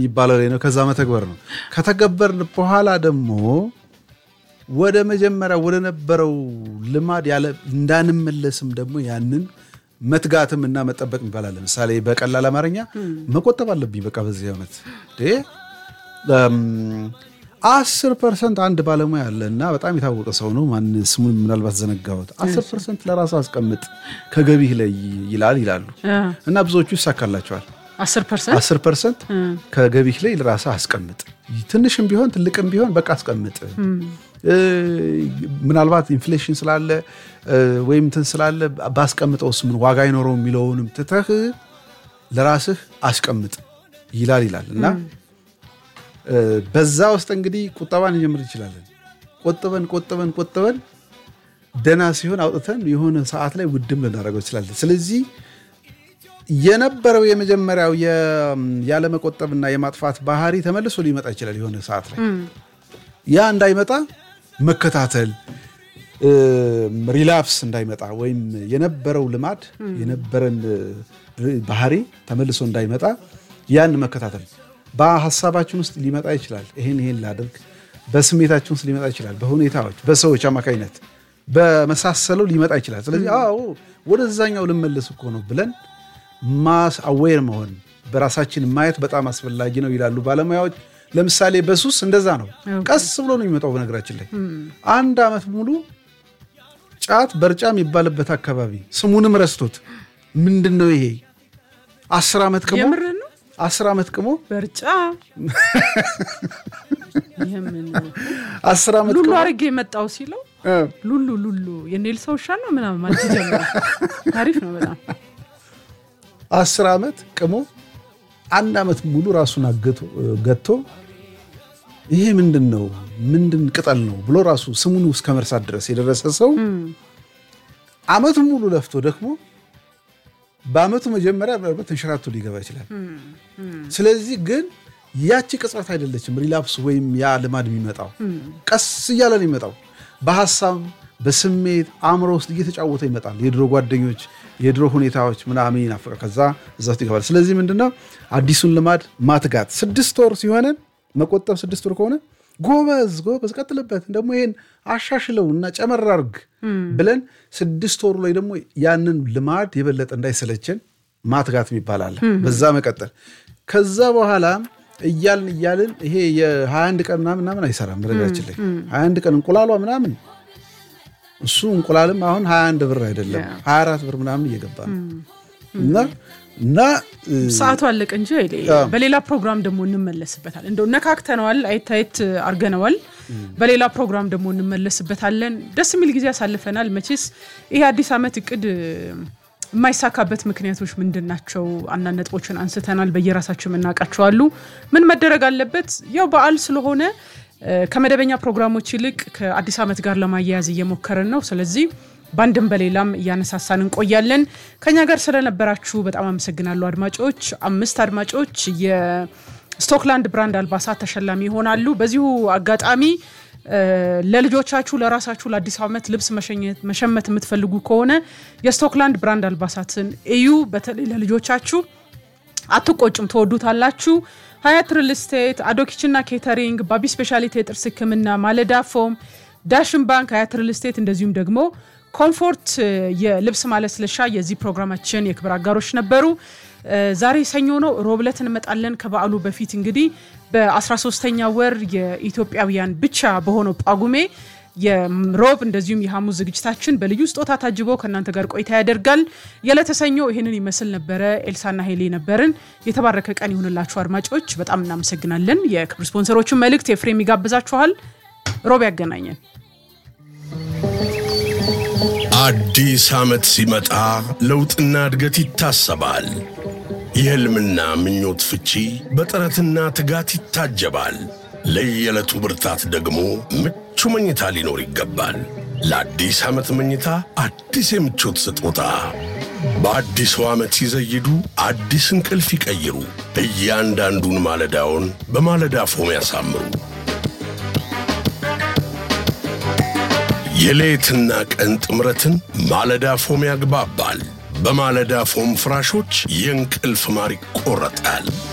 የሚባለው ላይ ነው። ከዛ መተግበር ነው። ከተገበርን በኋላ ደግሞ ወደ መጀመሪያ ወደ ነበረው ልማድ ያለ እንዳንመለስም ደግሞ ያንን መትጋትም እና መጠበቅ ይባላል። ለምሳሌ በቀላል አማርኛ መቆጠብ አለብኝ። በቃ በዚህ ዓመት አስር ፐርሰንት አንድ ባለሙያ አለ እና በጣም የታወቀ ሰው ነው። ማን ስሙን ምናልባት ዘነጋሁት። አስር ፐርሰንት ለራሱ አስቀምጥ ከገቢህ ላይ ይላል ይላሉ እና ብዙዎቹ ይሳካላቸዋል። አስር ፐርሰንት አስር ፐርሰንት ከገቢህ ላይ ለራስህ አስቀምጥ፣ ትንሽም ቢሆን ትልቅም ቢሆን በቃ አስቀምጥ። ምናልባት ኢንፍሌሽን ስላለ ወይም እንትን ስላለ ባስቀምጠውስ ምን ዋጋ አይኖረው የሚለውንም ትተህ ለራስህ አስቀምጥ ይላል ይላል እና በዛ ውስጥ እንግዲህ ቁጠባን እንጀምር እንችላለን። ቆጥበን ቆጥበን ቆጥበን ደህና ሲሆን አውጥተን የሆነ ሰዓት ላይ ውድም ልናደርገው እንችላለን። ስለዚህ የነበረው የመጀመሪያው ያለመቆጠብና የማጥፋት ባህሪ ተመልሶ ሊመጣ ይችላል የሆነ ሰዓት ላይ ያ እንዳይመጣ መከታተል ሪላፕስ እንዳይመጣ ወይም የነበረው ልማድ የነበረን ባህሪ ተመልሶ እንዳይመጣ ያን መከታተል በሀሳባችን ውስጥ ሊመጣ ይችላል። ይሄን ይሄን ላድርግ፣ በስሜታችን ውስጥ ሊመጣ ይችላል። በሁኔታዎች በሰዎች አማካኝነት በመሳሰለው ሊመጣ ይችላል። ስለዚህ አዎ ወደዛኛው ልመለስ እኮ ነው ብለን ማስ አዌር መሆን በራሳችን ማየት በጣም አስፈላጊ ነው ይላሉ ባለሙያዎች። ለምሳሌ በሱስ እንደዛ ነው። ቀስ ብሎ ነው የሚመጣው። በነገራችን ላይ አንድ ዓመት ሙሉ ጫት በርጫ የሚባልበት አካባቢ ስሙንም ረስቶት ምንድን ነው ይሄ አስር ዓመት ቅሞ አስር ዓመት ቅሞ በርጫ አስር ዓመት ሉሉ አድርጌ የመጣው ሲለው ሉሉ ሉሉ የኔል ሰው ውሻ ነው ምናምን ማለት ጀመረ። ታሪፍ ነው በጣም አስር ዓመት ቅሞ አንድ ዓመት ሙሉ ራሱን ገቶ ይሄ ምንድን ነው ምንድን ቅጠል ነው ብሎ ራሱ ስሙን እስከ መርሳት ድረስ የደረሰ ሰው ዓመቱን ሙሉ ለፍቶ ደክሞ በዓመቱ መጀመሪያ ምናልባት ተንሸራቶ ሊገባ ይችላል። ስለዚህ ግን ያቺ ቅጽበት አይደለችም ሪላፕስ ወይም ያ ልማድ የሚመጣው ቀስ እያለ ነው የሚመጣው። በሀሳብ በስሜት አእምሮ ውስጥ እየተጫወተ ይመጣል። የድሮ ጓደኞች፣ የድሮ ሁኔታዎች ምናምን ይናፍቃል። ከዛ እዛ ውስጥ ይገባል። ስለዚህ ምንድነው አዲሱን ልማድ ማትጋት ስድስት ወር ሲሆነን መቆጠብ ስድስት ወር ከሆነ ጎበዝ ጎበዝ ቀጥልበት፣ ደግሞ ይሄን አሻሽለው እና ጨመር አድርግ ብለን ስድስት ወሩ ላይ ደግሞ ያንን ልማድ የበለጠ እንዳይሰለችን ማትጋት ይባላል። በዛ መቀጠል ከዛ በኋላ እያልን እያልን ይሄ የ21 ቀን ምናምን ምናምን አይሰራም። በነገራችን ላይ 21 ቀን እንቁላሏ ምናምን እሱ እንቁላልም አሁን 21 ብር አይደለም 24 ብር ምናምን እየገባ ነው እና እና ሰዓቱ አለቀ እንጂ በሌላ ፕሮግራም ደግሞ እንመለስበታል። እንደው ነካክተነዋል፣ አይታየት አርገነዋል። በሌላ ፕሮግራም ደግሞ እንመለስበታለን። ደስ የሚል ጊዜ ያሳልፈናል። መቼስ ይሄ አዲስ ዓመት እቅድ የማይሳካበት ምክንያቶች ምንድን ናቸው? አንዳንድ ነጥቦችን አንስተናል። በየራሳቸው የምናውቃቸው አሉ። ምን መደረግ አለበት? ያው በዓል ስለሆነ ከመደበኛ ፕሮግራሞች ይልቅ ከአዲስ ዓመት ጋር ለማያያዝ እየሞከርን ነው። ስለዚህ በአንድም በሌላም እያነሳሳን እንቆያለን። ከኛ ጋር ስለነበራችሁ በጣም አመሰግናለሁ አድማጮች። አምስት አድማጮች የስቶክላንድ ብራንድ አልባሳት ተሸላሚ ይሆናሉ። በዚሁ አጋጣሚ ለልጆቻችሁ፣ ለራሳችሁ ለአዲስ ዓመት ልብስ መሸመት የምትፈልጉ ከሆነ የስቶክላንድ ብራንድ አልባሳትን እዩ። በተለይ ለልጆቻችሁ አትቆጭም፣ ትወዱታላችሁ። ሀያት ሪል ስቴት፣ አዶ ኪችንና ኬተሪንግ፣ ባቢ ስፔሻሊቲ የጥርስ ሕክምና፣ ማለዳ ፎም፣ ዳሽን ባንክ፣ ሀያት ሪል ስቴት እንደዚሁም ደግሞ ኮምፎርት የልብስ ማለስለሻ የዚህ ፕሮግራማችን የክብር አጋሮች ነበሩ። ዛሬ ሰኞ ነው። ሮብ ዕለት እንመጣለን። ከበዓሉ በፊት እንግዲህ በ13ተኛ ወር የኢትዮጵያውያን ብቻ በሆነው ጳጉሜ የሮብ እንደዚሁም የሐሙስ ዝግጅታችን በልዩ ስጦታ ታጅቦ ከእናንተ ጋር ቆይታ ያደርጋል። የዕለተ ሰኞ ይህንን ይመስል ነበረ። ኤልሳና ሄሌ ነበርን። የተባረከ ቀን ይሁንላችሁ አድማጮች፣ በጣም እናመሰግናለን። የክብር ስፖንሰሮችን መልእክት ኤፍሬም ይጋብዛችኋል። ሮብ ያገናኘን። አዲስ ዓመት ሲመጣ ለውጥና እድገት ይታሰባል። የሕልምና ምኞት ፍቺ በጥረትና ትጋት ይታጀባል። ለየዕለቱ ብርታት ደግሞ ምቹ መኝታ ሊኖር ይገባል። ለአዲስ ዓመት መኝታ አዲስ የምቾት ስጦታ በአዲሱ ዓመት ሲዘይዱ አዲስ እንቅልፍ ይቀይሩ። እያንዳንዱን ማለዳውን በማለዳ ፎም ያሳምሩ። የሌትና ቀን ጥምረትን ማለዳ ፎም ያግባባል። በማለዳ ፎም ፍራሾች የእንቅልፍ ማር ይቆረጣል።